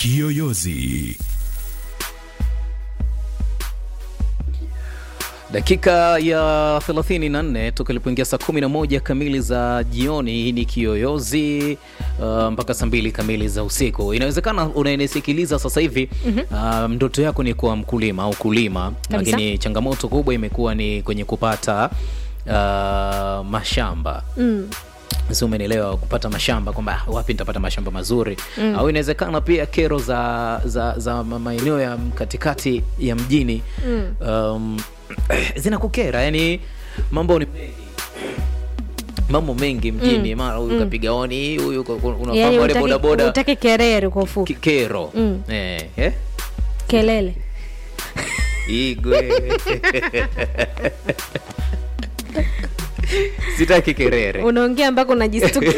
Kiyoyozi. Dakika ya 34 toka ilipoingia saa 11 kamili za jioni. Hii ni Kiyoyozi uh, mpaka saa mbili kamili za usiku. Inawezekana unanisikiliza sasa hivi uh, ndoto yako ni kuwa mkulima au kulima, Kabisa. lakini changamoto kubwa imekuwa ni kwenye kupata uh, mashamba Mm. si umenielewa kupata mashamba kwamba ah, wapi nitapata mashamba mazuri au inawezekana pia kero za za, za ma- maeneo ya katikati ya mjini um, zinakukera yani mambo ni mengi mambo mengi mjini mara huyu kapiga oni huyu ka- unafahamu Yaani wale utaki- bodaboda utaki kerere kwa ufupi ki- kero Mm. eh, eh? kelele igwe sitaki kerere unaongea ambako unajistukia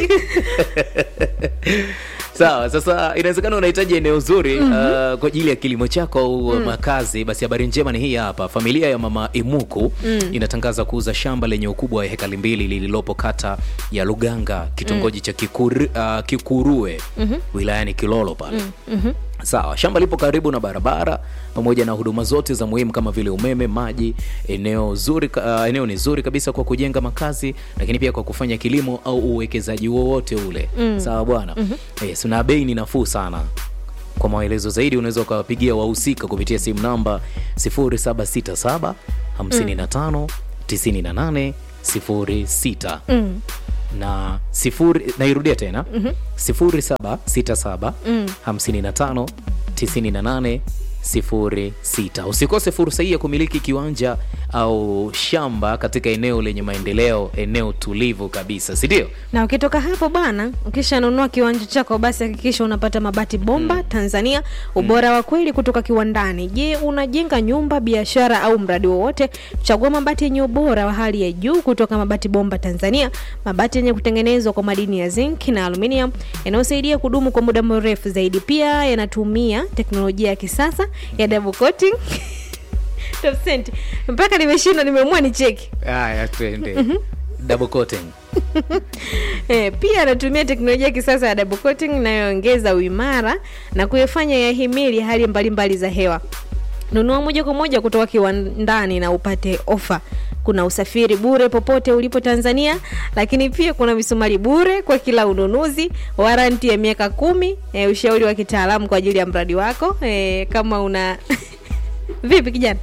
sawa sasa inawezekana unahitaji eneo zuri uh, kwa ajili ya kilimo chako au makazi basi habari njema ni hii hapa familia ya mama imuku inatangaza kuuza shamba lenye ukubwa wa hekali mbili lililopo kata ya luganga kitongoji cha Kikuru, uh, kikurue wilayani kilolo pale sawa shamba lipo karibu na barabara pamoja na huduma zote za muhimu kama vile umeme maji eneo zuri ka- uh, eneo ni zuri kabisa kwa kujenga makazi lakini pia kwa kufanya kilimo au uwekezaji wowote ule sawa bwana yes, na bei ni nafuu sana kwa maelezo zaidi unaweza ukawapigia wahusika kupitia simu namba 0767 55 98 06 na sifuri nairudia tena sifuri saba sita saba hamsini na tano tisini na nane sifuri sita usikose fursa hii ya kumiliki kiwanja au shamba katika eneo lenye maendeleo eneo tulivu kabisa sindio na ukitoka hapo bwana ukishanunua kiwanja chako basi hakikisha unapata mabati bomba tanzania ubora wa kweli kutoka kiwandani je unajenga nyumba biashara au mradi wowote chagua mabati yenye ubora wa hali ya juu kutoka mabati bomba tanzania mabati yenye kutengenezwa kwa madini ya zinc na aluminium yanayosaidia kudumu kwa muda mrefu zaidi pia yanatumia teknolojia ya kisasa ya double coating Top cent. mpaka nimeshindwa nimeamua ni cheki haya twende double coating E, pia anatumia teknolojia ya kisasa ya double coating inayoongeza uimara na kuifanya yahimili hali mbalimbali za hewa. Nunua moja kwa moja kutoka kiwandani na upate ofa. Kuna usafiri bure popote ulipo Tanzania, lakini pia kuna misumari bure kwa kila ununuzi, waranti ya miaka kumi, e, ushauri wa kitaalamu kwa ajili ya mradi wako. E, kama una vipi kijana?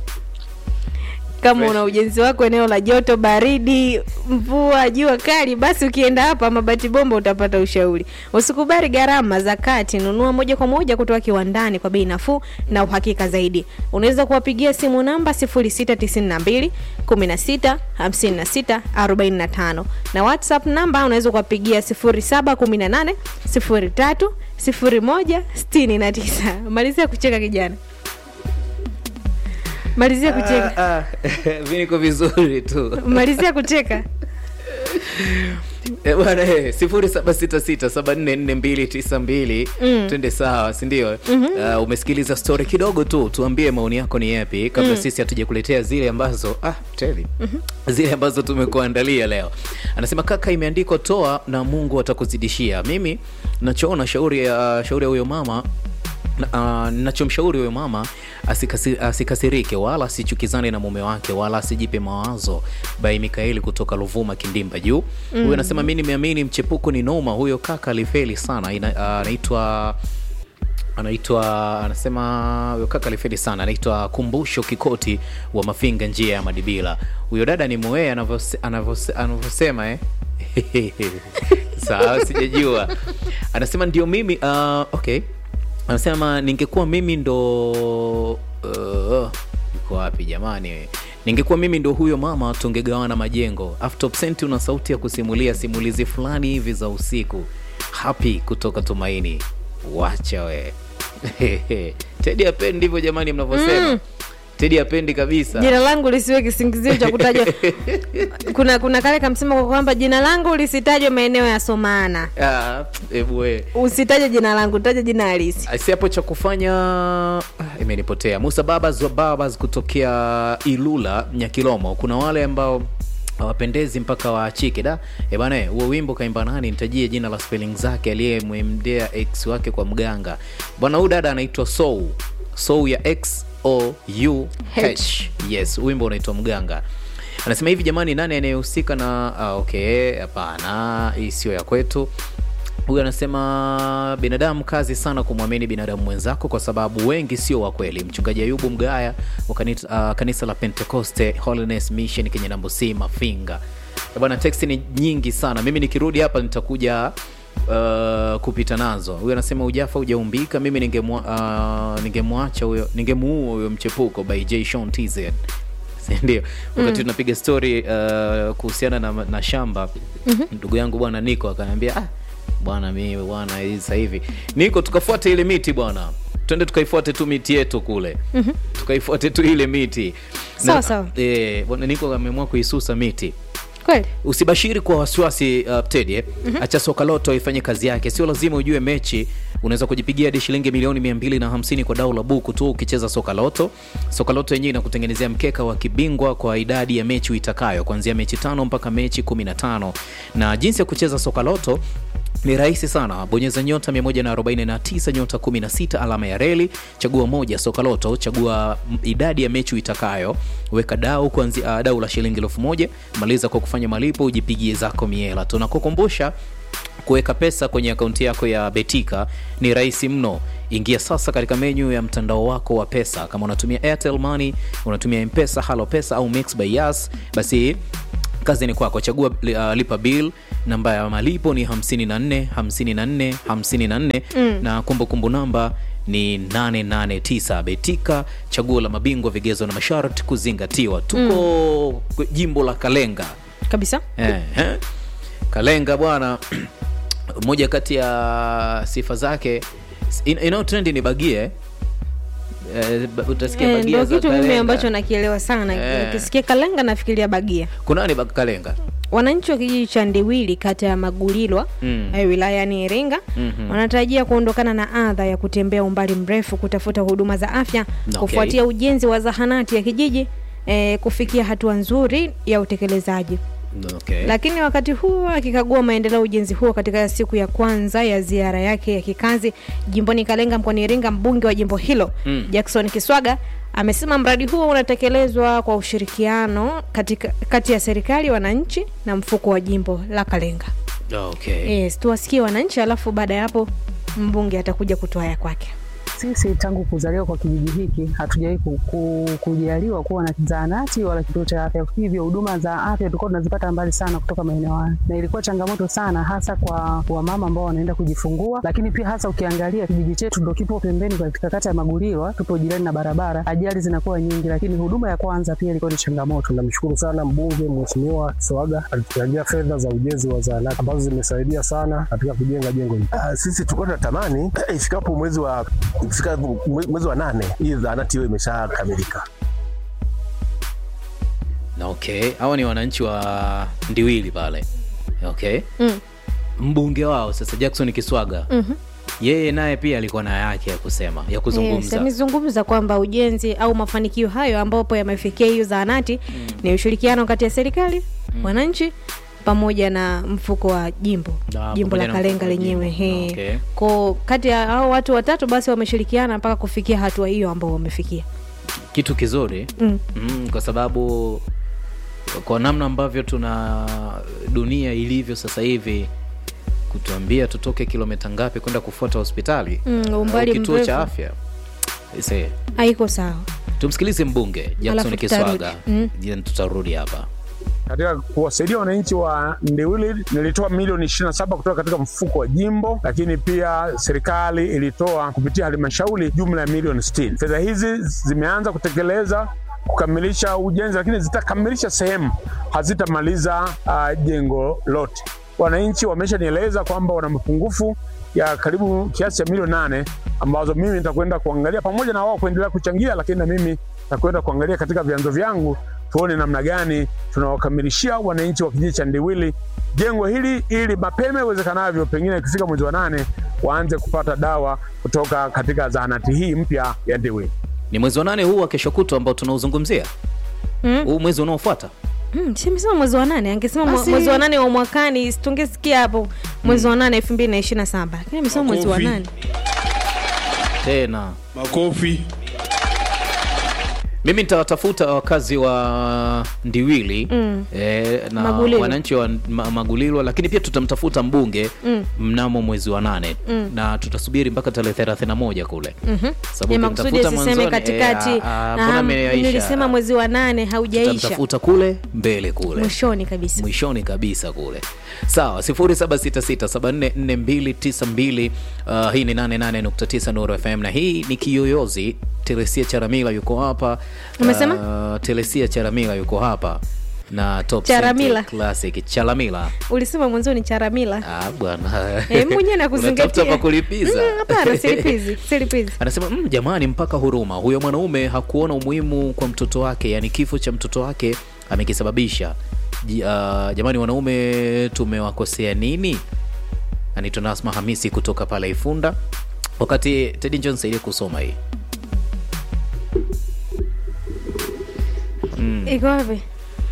kama una ujenzi wako eneo la joto baridi mvua jua kali basi ukienda hapa mabati bomba utapata ushauri usikubali gharama za kati nunua moja kwa moja kutoka kiwandani kwa bei nafuu na uhakika zaidi unaweza kuwapigia simu namba 0692 16 56 45 na whatsapp namba unaweza kuwapigia 0718 03 01 69 malizia kucheka kijana malizia kucheka Ah, ah, mi niko vizuri tu malizia kucheka Eh, bwana eh, sifuri saba sita sita saba nne nne mbili tisa mbili twende sawa sindio uh, umesikiliza story kidogo tu tuambie maoni yako ni yapi kabla sisi hatuja kuletea zile ambazo ah, teli zile ambazo tumekuandalia leo anasema kaka imeandikwa toa na mungu atakuzidishia mimi nachoona shauri ya shauri ya huyo mama Na- uh, nachomshauri huyo mama asikasi, asikasirike wala asichukizane na mume wake wala asijipe mawazo bai mikaeli kutoka luvuma kindimba juu huyo anasema mi nimeamini mchepuko ni noma huyo kaka alifeli sana Ina- uh, anaitwa anaitwa anasema huyo kaka alifeli sana anaitwa kumbusho kikoti wa mafinga njia ya madibila huyo dada ni mwee anavyose- anavyose- anavyosema eh? sawa sijajua anasema ndio mimi uh, okay anasema ningekuwa mimi ndo uh, yuko wapi jamani ningekuwa mimi ndo huyo mama tungegawana majengo aftopsenti una sauti ya kusimulia simulizi fulani hivi za usiku happy kutoka tumaini wacha we tedi apendi ndivyo jamani mnavyosema tedi apendi kabisa jina langu lisiwe kisingizio cha kutajwa kuna kuna kale kamsema kwa kwamba jina langu lisitajwe maeneo ya somana Ah, ebu we usitaje jina langu taja jina halisi si hapo cha kufanya ah, imenipotea musa babas wa babas kutokea ilula nyakilomo kuna wale ambao hawapendezi mpaka waachike da e bana huo wimbo kaimba nani nitajie jina la spelling zake aliyemwemdea ex wake kwa mganga bwana huyu dada anaitwa soul soul ya x o u h yes wimbo unaitwa mganga anasema hivi jamani nani anayehusika na ah, okay hapana hii sio ya kwetu huyu anasema binadamu kazi sana kumwamini binadamu mwenzako kwa sababu wengi sio wa kweli mchungaji ayubu mgaya wa kanisa, uh, kanisa la pentecoste holiness mission kenya nambosi mafinga Eh, bwana teksti ni nyingi sana mimi nikirudi hapa nitakuja uh, kupita nazo huyu anasema ujafa ujaumbika mimi ningemwa- uh, ningemwacha huyo ningemuua huyo mchepuko by j Sean tz ndio wakati tunapiga story uh, kuhusiana na, na shamba ndugu yangu bwana niko akaniambia ah, bwana mimi bwana hii sasa hivi niko tukafuate ile miti bwana twende tukaifuate tu miti yetu kule tukaifuate tu ile miti Sawa, sawa. eh, bwana niko ameamua kuisusa miti kweli usibashiri kwa wasiwasi uh, Teddy eh? acha soka loto ifanye kazi yake sio lazima ujue mechi unaweza kujipigia hadi shilingi milioni 250 kwa dau la buku tu ukicheza soka loto soka loto yenyewe inakutengenezea mkeka wa kibingwa kwa idadi ya mechi uitakayo kuanzia mechi tano mpaka mechi 15 na jinsi ya kucheza soka loto ni rahisi sana bonyeza nyota 149 nyota 16 alama ya reli chagua moja soka loto chagua m- idadi ya mechi uitakayo weka dau kuanzia uh, dau la shilingi elfu moja maliza kwa kufanya malipo ujipigie zako miela tunakukumbusha kuweka pesa kwenye akaunti yako ya betika ni rahisi mno ingia sasa katika menyu ya mtandao wako wa pesa kama unatumia airtel money unatumia mpesa halo pesa au mix by yas basi kazi ni kwako chagua uh, lipa bill namba ya malipo ni 54 54 54 mm. na kumbukumbu namba ni 889 betika chaguo la mabingwa vigezo na masharti kuzingatiwa tuko mm. jimbo la kalenga kabisa eh, eh. kalenga bwana moja kati ya sifa zake in- inayotrendi ni bagie eh, ba- utasikia Eh, bagia ndo za kitu mimi Kalenga. ambacho nakielewa sana Eh. ukisikia kalenga nafikiria bagia kunani ba- kalenga wananchi wa kijiji cha ndiwili kata ya magulilwa Mm. eh, wilayani iringa Mhm. wanatarajia kuondokana na adha ya kutembea umbali mrefu kutafuta huduma za afya Okay. kufuatia ujenzi wa zahanati ya kijiji eh, kufikia hatua nzuri ya utekelezaji okay. lakini wakati huo akikagua maendeleo ya ujenzi huo katika siku ya kwanza ya ziara yake ya kikazi jimboni Kalenga mkoani Iringa, mbunge wa jimbo hilo Mm. Jackson Kiswaga amesema mradi huo unatekelezwa kwa ushirikiano katika, kati ya serikali, wananchi na mfuko wa jimbo la Kalenga. Okay. Yes, tuwasikie wananchi, alafu baada ya hapo mbunge atakuja kutoa ya kwake. Sisi tangu kuzaliwa kwa kijiji hiki hatujawahi ku- ku- kujaliwa kuwa na zahanati wala kituo cha afya, hivyo huduma za afya tulikuwa tunazipata mbali sana kutoka maeneo haya, na ilikuwa changamoto sana, hasa kwa wamama ambao wanaenda kujifungua. Lakini pia hasa ukiangalia kijiji chetu ndo kipo pembeni katika kata ya Magulilwa, tupo jirani na barabara, ajali zinakuwa nyingi, lakini huduma ya kwanza pia ilikuwa ni changamoto. Namshukuru sana mbunge Mheshimiwa Kiswaga alituchangia fedha za ujenzi wa zahanati ambazo zimesaidia sana katika kujenga jengo hili. Ah, sisi tulikuwa tunatamani ifikapo mwezi wa ifika mwe- mwezi wa nane hii zahanati hiyo imeshakamilika. okay hawa ni wananchi wa ndiwili pale okay Mm. mbunge wao sasa jackson kiswaga Mhm. yeye naye pia alikuwa na yake ya kusema ya Yes, kuzungumza amezungumza kwamba ujenzi au mafanikio hayo ambapo yamefikia hiyo zahanati ni ushirikiano kati ya serikali wananchi pamoja na mfuko wa jimbo Ah, jimbo pamoja la na Kalenga mfuko wa lenyewe jimbo. he. Okay. ko kati ya hao watu watatu basi wameshirikiana mpaka kufikia hatua hiyo ambao wamefikia kitu kizuri mm. mm, kwa sababu kwa namna ambavyo tuna dunia ilivyo sasa hivi kutuambia tutoke kilomita ngapi kwenda kufuata hospitali Mm, au umbali kituo mrefu. cha afya Ise, haiko sawa tumsikilize mbunge jackson Alafu tutarudi. kiswaga Mm. Then tutarudi hapa Katika kuwasaidia wananchi wa Ndiwili nilitoa milioni 27 kutoka katika mfuko wa jimbo, lakini pia serikali ilitoa kupitia halmashauri jumla ya milioni 60. Fedha hizi zimeanza kutekeleza kukamilisha ujenzi, lakini zitakamilisha sehemu, hazitamaliza uh, jengo lote. Wananchi wameshanieleza kwamba wana mapungufu ya karibu kiasi cha milioni nane ambazo mimi nitakwenda kuangalia pamoja na wao kuendelea kuchangia, lakini na mimi nitakwenda kuangalia katika vyanzo vyangu tuone namna gani tunawakamilishia wananchi wa kijiji cha Ndiwili jengo hili ili mapema iwezekanavyo, pengine ikifika mwezi wa nane waanze kupata dawa kutoka katika zahanati hii mpya ya Ndiwili. ni mwezi wa nane huu wa kesho kutwa ambao tunauzungumzia Mm. huu mwezi unaofuata Mm, si amesema mwezi wa nane angesema mwe- Basi- mwezi wa nane wa mwakani tungesikia hapo mwezi wa nane elfu mbili na ishiri na saba lakini amesema mwezi wa Makofi. nane tena makofi mimi nitawatafuta wakazi wa ndiwili mm. eh, na Magulilo. wananchi wa ma, magulilo lakini pia tutamtafuta mbunge mm. mnamo mwezi wa nane mm. na tutasubiri mpaka tarehe thelathini na moja kule mm-hmm. ya makusudi asiseme katikati mbona ah, ameyaisha? nilisema mwezi wa nane haujaisha tutamtafuta kule mbele kule mwishoni kabisa mwishoni kabisa kule sawa 0766744292 uh, hii ni 88.9 Nuru FM na hii ni kiyoyozi Teresia Charamila yuko hapa Umesema? uh, Teresia Charamila yuko hapa na Top Charamila. Cent Classic Charamila ulisema mwanzoni charamila ah bwana Eh, mwenyewe Unatafuta nakuzingatia pa kulipiza Mm, hapana silipizi silipizi anasema mm, jamani mpaka huruma huyo mwanaume hakuona umuhimu kwa mtoto wake yani kifo cha mtoto wake amekisababisha Ji- uh, jamani wanaume tumewakosea nini anaitwa nasma hamisi kutoka pale ifunda wakati tedi john saidie kusoma hii iko wapi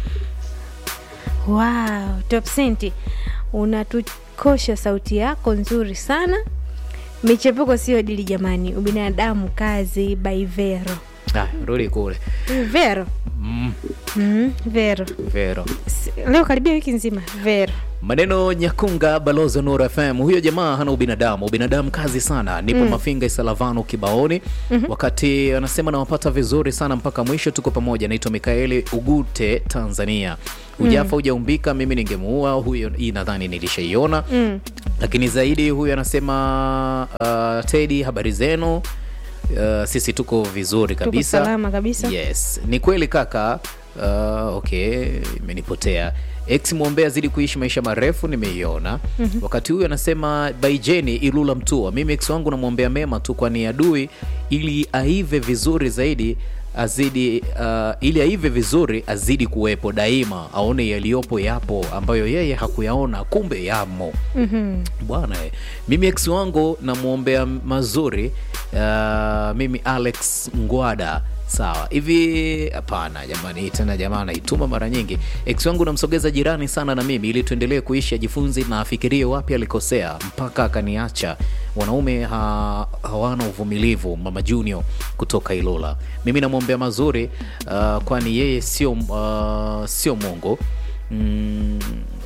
wow top senti unatukosha sauti yako nzuri sana michepuko sio dili jamani ubinadamu kazi by vero ah, rudi kule vero mm, mm, vero vero S- leo karibia wiki nzima vero maneno nyakunga balozi wa Nuru fm huyo jamaa hana ubinadamu ubinadamu kazi sana nipo mm. mafinga isalavano kibaoni mm-hmm. wakati anasema nawapata vizuri sana mpaka mwisho tuko pamoja naitwa mikaeli ugute tanzania ujafa ujaumbika mimi ningemuua huyo hii nadhani nilishaiona mm. lakini zaidi huyu anasema uh, tedi habari zenu uh, sisi tuko vizuri kabisa salama kabisa. yes ni kweli kaka uh, okay imenipotea ex mwombea zidi kuishi maisha marefu nimeiona mm-hmm. wakati huyu anasema baijeni ilula mtua mimi ex wangu namwombea mema tu kwani adui ili aive vizuri zaidi azidi uh, ili aive vizuri azidi kuwepo daima aone yaliyopo yapo ambayo yeye hakuyaona kumbe yamo mm-hmm. bwana eh. mimi ex wangu namwombea mazuri uh, mimi alex ngwada sawa hivi hapana jamani hii tena jamaa anaituma mara nyingi ex wangu namsogeza jirani sana na mimi ili tuendelee kuishi ajifunzi na afikirie wapi alikosea mpaka akaniacha wanaume ha, hawana uvumilivu mama junior kutoka ilola mimi namwombea mazuri uh, kwani yeye sio uh, sio mongo mm,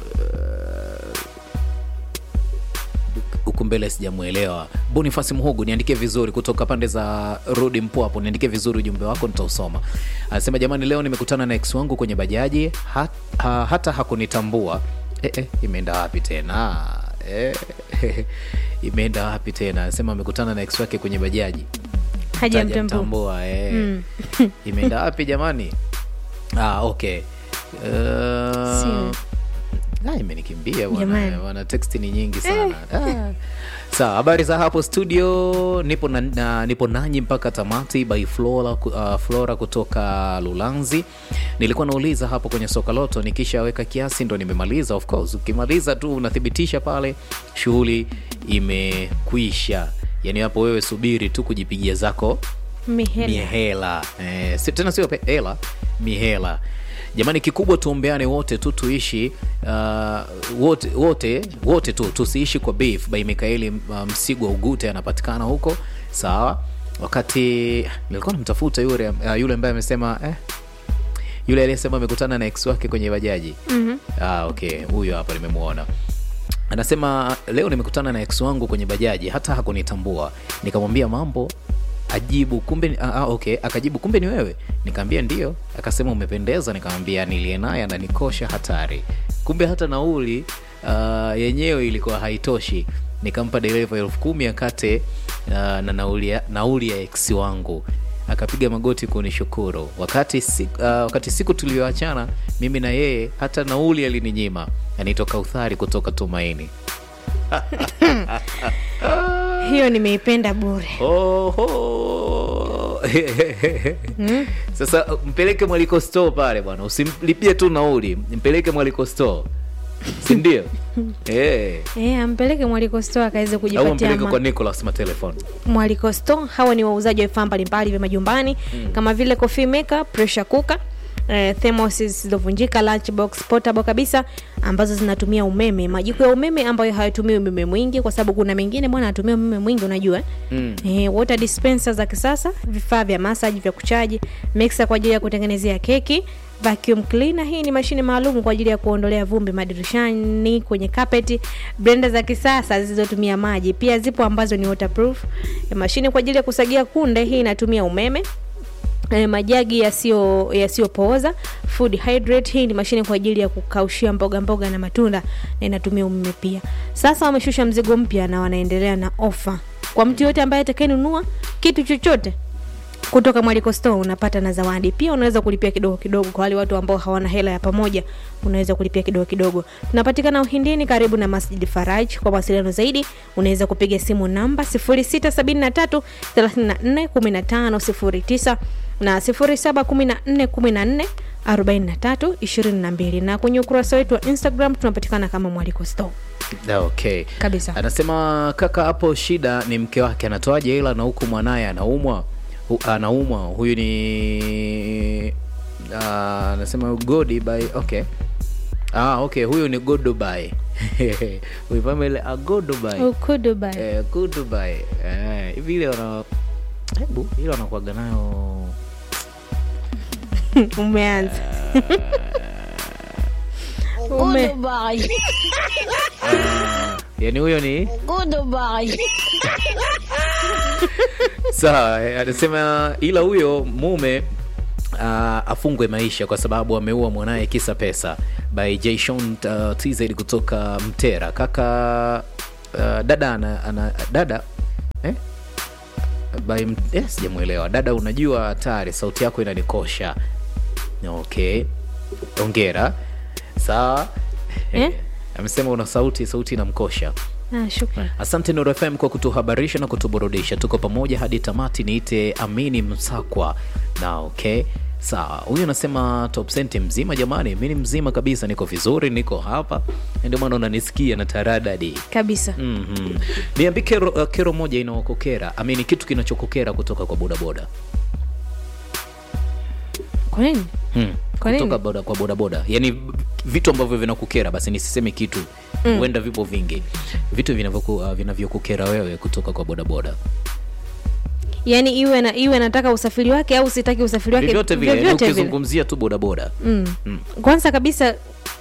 huku mbele sijamwelewa bonifasi mhogu niandikie vizuri kutoka pande za rudi mpwapo niandikie vizuri ujumbe wako nitausoma anasema jamani leo nimekutana na ex wangu kwenye bajaji hat, ha, hata hakunitambua e, e, imeenda wapi tena e, imeenda wapi tena anasema amekutana na ex wake kwenye bajaji hajamtambua Hajamtambua, eh. imeenda wapi jamani ah, okay uh, Sio. Ah, imenikimbia bwana Jamani. bwana teksti ni nyingi sana ah. sawa habari za hapo studio nipo na, na, nipo nanyi mpaka tamati by flora, ku- uh, flora kutoka lulanzi nilikuwa nauliza hapo kwenye soka loto nikishaweka kiasi ndo nimemaliza of course ukimaliza tu unathibitisha pale shughuli imekwisha yaani hapo wewe subiri tu kujipigia zako mihela mihela eh, si, tena sio pe- hela mihela jamani kikubwa tuombeane wote tu tuishi uh, wote wote wote tu tusiishi kwa beef by mikaeli uh, msigwa ugute anapatikana huko sawa wakati nilikuwa namtafuta yule uh, yule ambaye amesema eh, yule aliyesema amekutana na ex wake kwenye bajaji mm-hmm. ah, okay huyo hapa nimemwona anasema leo nimekutana na ex wangu kwenye bajaji hata hakunitambua nikamwambia mambo ajibu kumbe ni- ah, ah, okay akajibu kumbe ni wewe nikaambia ndio akasema umependeza nikamwambia nilie naye ananikosha hatari kumbe hata nauli uh, yenyewe ilikuwa haitoshi nikampa dereva elfu kumi akate uh, na nauli ya, nauli ya ex wangu akapiga magoti kunishukuru wakati, si, uh, wakati siku tulioachana mimi na yeye hata nauli alininyima anaitwa kauthari kutoka tumaini hiyo nimeipenda bure Oho. sasa mpeleke mwaliko store pale bwana usimlipie tu nauli mpeleke mwaliko store sindio hey. e, ampeleke mwaliko store akaweze au kujipatia mpeleke ma- kwa nicolas matelefon mwaliko store hawa ni wauzaji wa vifaa mbalimbali vya majumbani mm. kama vile coffee maker pressure cooker eh, thermos zilizovunjika lunchbox portable kabisa ambazo zinatumia umeme majiko ya umeme ambayo hayatumii umeme mwingi kwa sababu kuna mengine bwana anatumia umeme mwingi unajua eh? Mm. eh, water dispenser za kisasa vifaa vya massage vya kuchaji mixer kwa ajili ya kutengenezea keki vacuum cleaner hii ni mashine maalum kwa ajili ya kuondolea vumbi madirishani kwenye kapeti blender za kisasa zilizotumia maji pia zipo ambazo ni waterproof Eh, mashine kwa ajili ya kusagia kunde hii inatumia umeme eh, majagi yasiyo yasiyopooza food hydrate hii ni mashine kwa ajili ya kukaushia mboga mboga na matunda na inatumia umeme pia sasa wameshusha mzigo mpya na wanaendelea na ofa kwa mtu yote ambaye atakayenunua kitu chochote kutoka mwaliko store unapata na zawadi pia unaweza kulipia kidogo kidogo kwa wale watu ambao hawana hela ya pamoja unaweza kulipia kidogo kidogo tunapatikana uhindini karibu na masjid faraj kwa mawasiliano zaidi unaweza kupiga simu namba 673 34 15 09 na 0714 14 43 22 na kwenye ukurasa wetu wa instagram tunapatikana kama mwaliko store Da, okay kabisa anasema kaka hapo shida ni mke wake anatoaje hela na huku mwanaye anaumwa hu, anaumwa huyu ni ah, anasema godi by okay ah, okay huyu ni godoby uipamele agodoby ukuduba eh, godoby eh, hivi ile wana hebu ile wanakuaga nayo umeanza Ume, Goodbye. yani huyo ni Goodbye. sawa eh, anasema ila huyo mume uh, afungwe maisha kwa sababu ameua mwanaye kisa pesa by jason uh, tz kutoka mtera kaka uh, dada ana, ana dada eh? by m- eh, sijamwelewa dada unajua hatari sauti yako inanikosha okay ongera sawa Eh? amesema una sauti sauti inamkosha ah, shukran asante Nuru FM kwa kutuhabarisha na kutuburudisha. Tuko pamoja hadi tamati. Niite Amini Msakwa na okay, sawa. Huyu anasema top senti mzima. Jamani, mi ni mzima kabisa, niko vizuri, niko hapa, ndio maana unanisikia na taradadi. kabisa Mm-hmm. Niambie kero, uh, kero moja inaokokera amini, kitu kinachokokera kutoka kwa bodaboda kwa nini hmm. Kwa nini? kutoka boda, kwa bodaboda, yani vitu ambavyo vinakukera, basi nisiseme kitu huenda vipo vingi, vitu vinavyoku- uh, vinavyokukera wewe kutoka kwa bodaboda yaani iwe na iwe nataka usafiri wake au sitaki usafiri wake vyovyote vile, yani vyovyote vile. ukizungumzia tu bodaboda Mm. Mm. kwanza kabisa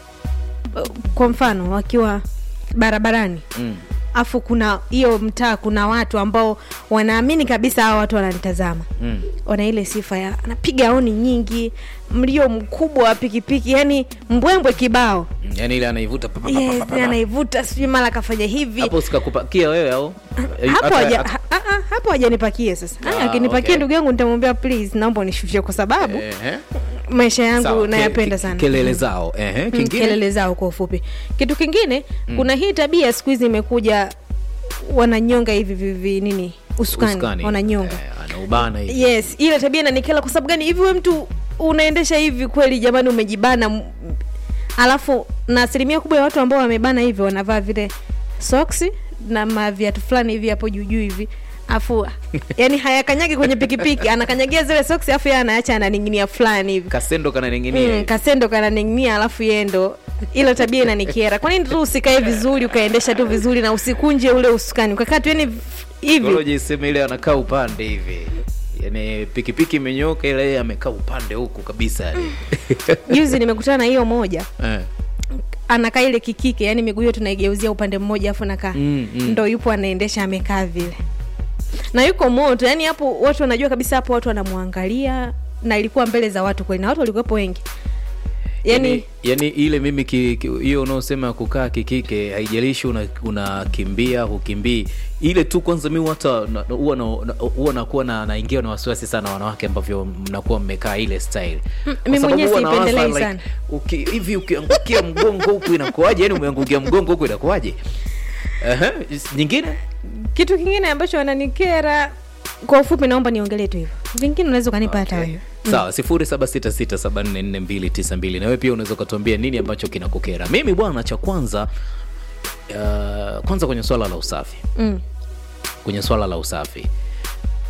uh, kwa mfano wakiwa barabarani mm. afu kuna hiyo mtaa kuna watu ambao wanaamini kabisa hawa watu wananitazama Mm. wana ile sifa ya anapiga oni nyingi mlio mkubwa wa pikipiki yani mbwembwe kibao Mm. yani ile anaivuta pa- pa- pa- pa- yes, pa- pa- anaivuta sijui mara akafanya hivi hapo sikakupakia wewe au Eh, hapo hata- haja- hata- ha- ha- ha- hapo hajanipakie sasa Ah, Ah, akinipakia okay. ndugu yangu nitamwambia please naomba unishushe kwa sababu Ehe. maisha yangu Sawa, ke- nayapenda ke- sana kelele zao ehe, Mm, kingine kelele zao kwa ufupi kitu kingine kuna hii tabia siku hizi imekuja wananyonga hivi vivi nini usukani, Usukani. wananyonga Eh, anaubana hivi yes ile tabia inanikela kwa sababu gani hivi we mtu unaendesha hivi kweli jamani umejibana m- alafu na asilimia kubwa ya watu ambao wamebana hivi wanavaa vile soksi na maviatu fulani hivi hapo juujuu hivi afu yani hayakanyagi kwenye pikipiki anakanyagia zile soksi afu yeye anaacha ananing'inia fulani hivi kasendo kananing'inia mm, hivi. kasendo kananing'inia alafu yendo ilo tabia inanikiera kwa nini tu usikae vizuri ukaendesha tu vizuri na usikunje ule usukani ukakaa tu yani hivi Koloje iseme ile anakaa upande hivi yani pikipiki imenyoka ile yeye amekaa upande huku kabisa yani. juzi nimekutana na hiyo moja Eh. anakaa ile kikike yani miguu hiyo tunaigeuzia upande mmoja afu nakaa Mm, mm. ndo yupo anaendesha amekaa vile na yuko moto yani hapo watu wanajua kabisa hapo watu wanamwangalia na ilikuwa mbele za watu kweli na watu walikuwepo wengi yani, yani, yani ile mimi ki- ki- hiyo unaosema kukaa kikike haijalishi unakimbia una unakimbia, hukimbii ile tu kwanza mi hata na- huwa na- na- huwa nakuwa na naingiwa na wasiwasi sana wanawake ambavyo mnakuwa mmekaa ile style Kwa mi sababu mwenyewe huwa nawaza, siipendelei like, sana. uki, hivi ukiangukia mgongo huku inakuwaje yani umeangukia mgongo huku inakuwaje Aha, nyingine kitu kingine ambacho wananikera kwa ufupi naomba niongelee tu hivyo vingine unaweza ukanipa hata Okay. wewe sawa sifuri saba sita sita saba nne nne mbili tisa mbili na wewe pia unaweza ukatuambia nini ambacho kinakukera mimi bwana cha kwanza uh, kwanza kwenye swala la usafi mm. kwenye swala la usafi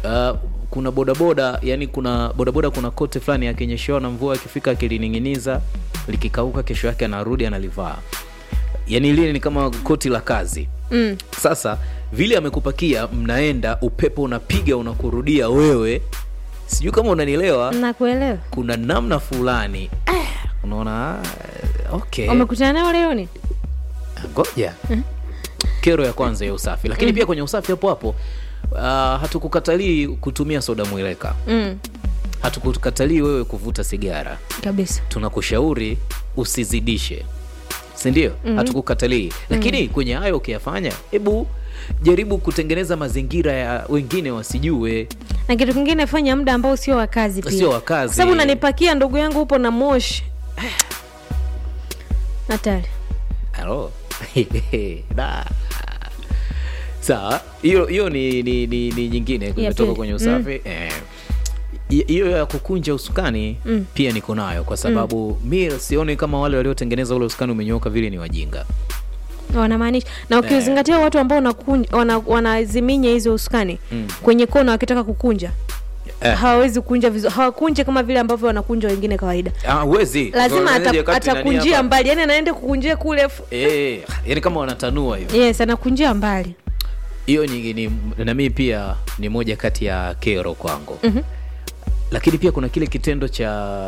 uh, kuna bodaboda yani kuna bodaboda kuna kote fulani akinyeshewa na mvua akifika akilining'iniza likikauka kesho yake anarudi analivaa yani lile ni kama koti la kazi mm. sasa vile amekupakia mnaenda upepo unapiga unakurudia wewe sijui kama unanielewa nakuelewa kuna namna fulani ah, unaona ah, okay umekutana nao leo ni ngoja kero ya kwanza ya usafi lakini pia kwenye usafi hapo hapo uh, hatukukatalii kutumia soda mwileka mm. hatukukatalii wewe kuvuta sigara kabisa tunakushauri usizidishe sindio mm-hmm. hatukukatalii lakini kwenye hayo ukiyafanya hebu jaribu kutengeneza mazingira ya wengine wasijue na kitu kingine fanya muda ambao sio wa kazi pia Sio wa kazi. Kwa sababu unanipakia ndugu yangu upo na moshi hatari Halo. Da. sawa hiyo hiyo ni, ni, ni, ni nyingine kumetoka pili. kwenye usafi eh, hi- hiyo ya kukunja usukani Mm. pia niko nayo kwa sababu mi sioni kama wale waliotengeneza ule usukani umenyooka vile ni wajinga wanamaanisha na ukizingatia watu ambao wanakunja- wana- wanaziminya hizo usukani kwenye kona wakitaka kukunja Eh. hawawezi kunja vizuri hawakunje kama vile ambavyo wanakunja wengine kawaida Ah, huwezi lazima Unaonaje ata, wakati nani atakunjia hapa? mbali yani anaenda kukunjia kule fu- Eh, yani kama wanatanua hivi yes anakunjia mbali hiyo ni, ni na mimi pia ni moja kati ya kero kwangu mm-hmm. lakini pia kuna kile kitendo cha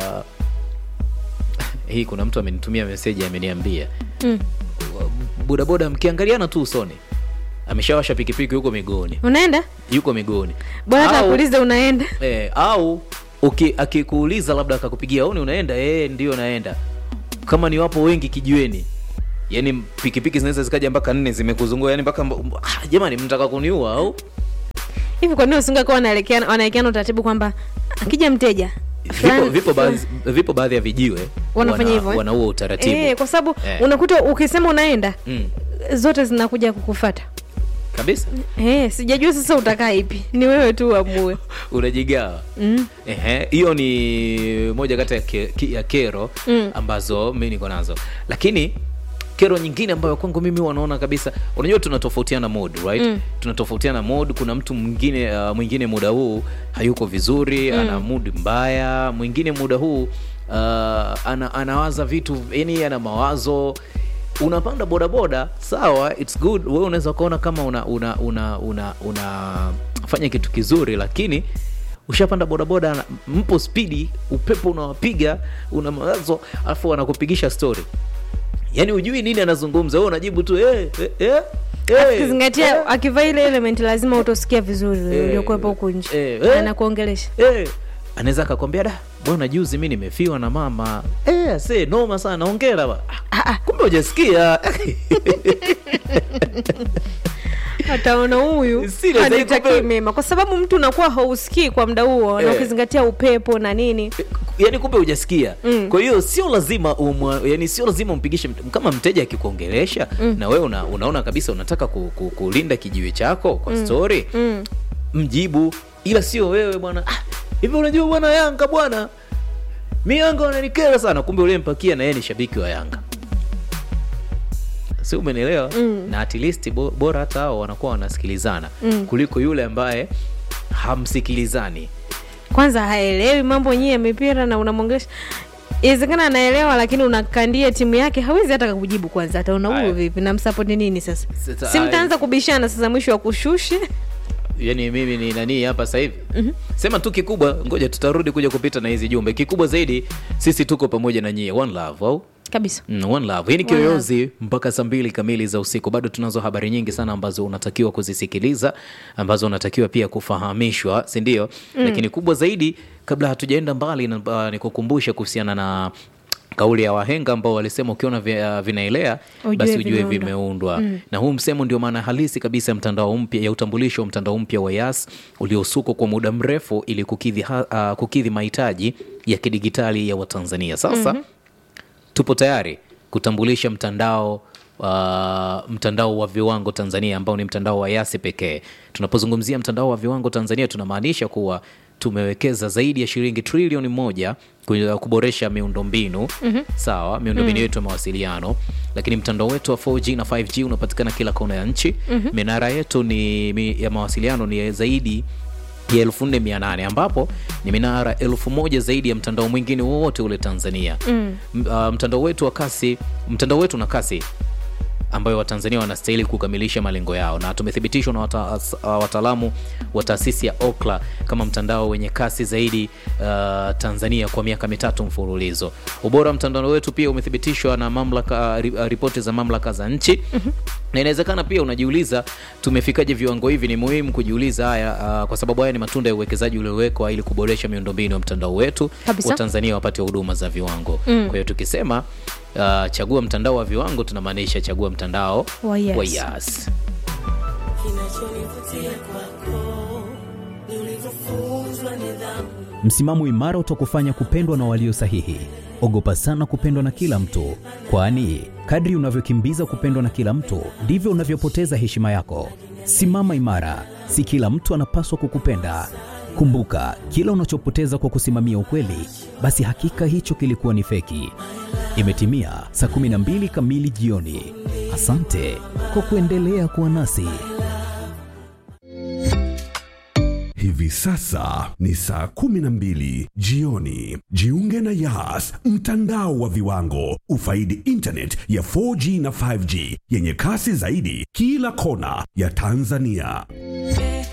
hii kuna mtu amenitumia meseji ameniambia Mm. bodaboda mkiangaliana tu usoni ameshawasha pikipiki huko miguuni unaenda yuko miguuni bora hata Au- akuulize unaenda eh, au uki, akikuuliza labda akakupigia auni unaenda eh, ndio naenda kama ni wapo wengi kijiweni yani pikipiki zinaweza zikaja mpaka nne zimekuzungua yani mpaka mb- ah, jamani mtaka kuniua au hivi kwa nini usingekuwa wanaelekeana wanaelekeana utaratibu kwamba akija mteja vipo, fulani- vipo, baadhi, vipo baadhi ya vijiwe Wanafanya wana- hivyo, eh? wana huo utaratibu Eh, kwa sababu Eh. unakuta ukisema unaenda mm, zote zinakuja kukufata kabisa eh, sijajua sasa utakaa ipi ni wewe tu uamue unajigawa mm. Ehe, hiyo ni moja kati ya, ke, ki- ya kero Mm. ambazo mi niko nazo lakini kero nyingine ambayo kwangu mimi wanaona kabisa unajua tunatofautiana mod right Mm. tunatofautiana mod kuna mtu mwingine uh, mwingine muda huu hayuko vizuri mm. ana mood mbaya mwingine muda huu uh, ana, anawaza vitu yani ana mawazo unapanda bodaboda sawa its good wewe unaweza ukaona kama una una una una unafanya kitu kizuri lakini ushapanda bodaboda na- mpo spidi upepo unawapiga una mawazo alafu wanakupigisha story yaani ujui nini anazungumza wewe unajibu tu eh, eh, eh, eh, akizingatia akivaa ile element lazima utosikia vizuri Eh, uliokuwepo huku nje eh, eh. anakuongelesha eh. anaweza akakwambia da bwana juzi mi nimefiwa na mama eh, se noma sana ongera ba ah, kumbe hujasikia ataona huyu Serious, hanitakii kumbe- mema kwa sababu mtu unakuwa hausikii kwa muda huo na Eh. ukizingatia upepo na nini yani kumbe hujasikia Mm. kwa hiyo sio lazima umwa, yani sio lazima umpigishe mt- kama mteja akikuongelesha mm. na wewe una, unaona kabisa unataka ku, ku, kulinda kijiwe chako kwa mm. story mm. mjibu ila sio wewe bwana "Ah, hivi unajua bwana yanga bwana mi yanga wananikera sana kumbe uliyempakia na yeye ni shabiki wa yanga si umenielewa Mm. na at least bo, bora hata hao wanakuwa wanasikilizana Mm. kuliko yule ambaye hamsikilizani kwanza haelewi mambo yenyewe ya mipira na unamwongelesha inawezekana anaelewa lakini unakandia timu yake hawezi hata kujibu kwanza ataona Aya. huyu vipi namsapoti nini sasa Sasa, si aya. mtaanza kubishana sasa mwisho wa kushushe yani mimi ni nani hapa sasa hivi mm-hmm. sema tu kikubwa ngoja tutarudi kuja kupita na hizi jumbe kikubwa zaidi sisi tuko pamoja na nyie one love au kabisa Mm, one love hii ni One kiyoyozi mpaka saa mbili kamili za usiku bado tunazo habari nyingi sana ambazo unatakiwa kuzisikiliza ambazo unatakiwa pia kufahamishwa sindio mm. lakini kubwa zaidi kabla hatujaenda mbali na, uh, nikukumbushe kuhusiana na kauli ya wahenga ambao walisema ukiona vi- uh, vinaelea Ujue basi ujue vimeundwa. vimeundwa mm. na huu msemo ndio maana halisi kabisa ya mtandao mpya ya utambulisho wa mtandao mpya wa yas uliosukwa kwa muda mrefu ili kukidhi, ha, uh, kukidhi mahitaji ya kidigitali ya watanzania sasa mm-hmm tupo tayari kutambulisha mtandao uh, mtandao wa viwango tanzania ambao ni mtandao wa yasi pekee tunapozungumzia mtandao wa viwango tanzania tunamaanisha kuwa tumewekeza zaidi ya shilingi trilioni moja ku- kuboresha miundombinu mm-hmm. sawa miundombinu yetu ya mawasiliano lakini mtandao wetu wa 4g na 5g unapatikana kila kona ya nchi mm-hmm. minara yetu ni mi, ya mawasiliano ni zaidi ya 4800 ambapo ni minara elfu moja zaidi ya mtandao mwingine wowote ule Tanzania. Mm. Uh, mtandao wetu wa kasi, mtandao wetu na kasi ambayo Watanzania wanastahili kukamilisha malengo yao, na tumethibitishwa na wata, uh, wataalamu wa taasisi ya Ookla kama mtandao wenye kasi zaidi uh, Tanzania kwa miaka mitatu mfululizo. Ubora wa mtandao wetu pia umethibitishwa na mamlaka, ri- uh, ripoti za mamlaka za nchi na inawezekana pia unajiuliza tumefikaje viwango hivi. Ni muhimu kujiuliza haya uh, kwa sababu haya ni matunda ya uwekezaji uliowekwa ili kuboresha miundombinu ya mtandao wetu, Kabisa. Watanzania wapate huduma za viwango. Kwa hiyo tukisema uh, chagua mtandao wa viwango tunamaanisha chagua mtandao Wa Yas. wa Yas. Msimamo imara utakufanya kupendwa na walio sahihi. Ogopa sana kupendwa na kila mtu, kwani kadri unavyokimbiza kupendwa na kila mtu ndivyo unavyopoteza heshima yako. Simama imara, si kila mtu anapaswa kukupenda. Kumbuka, kila unachopoteza kwa kusimamia ukweli, basi hakika hicho kilikuwa ni feki. Imetimia saa 12 kamili jioni. Asante kwa kuendelea kuwa nasi. Hivi sasa ni saa kumi na mbili jioni. Jiunge na Yas, mtandao wa viwango. Ufaidi internet ya 4G na 5G yenye kasi zaidi kila kona ya Tanzania.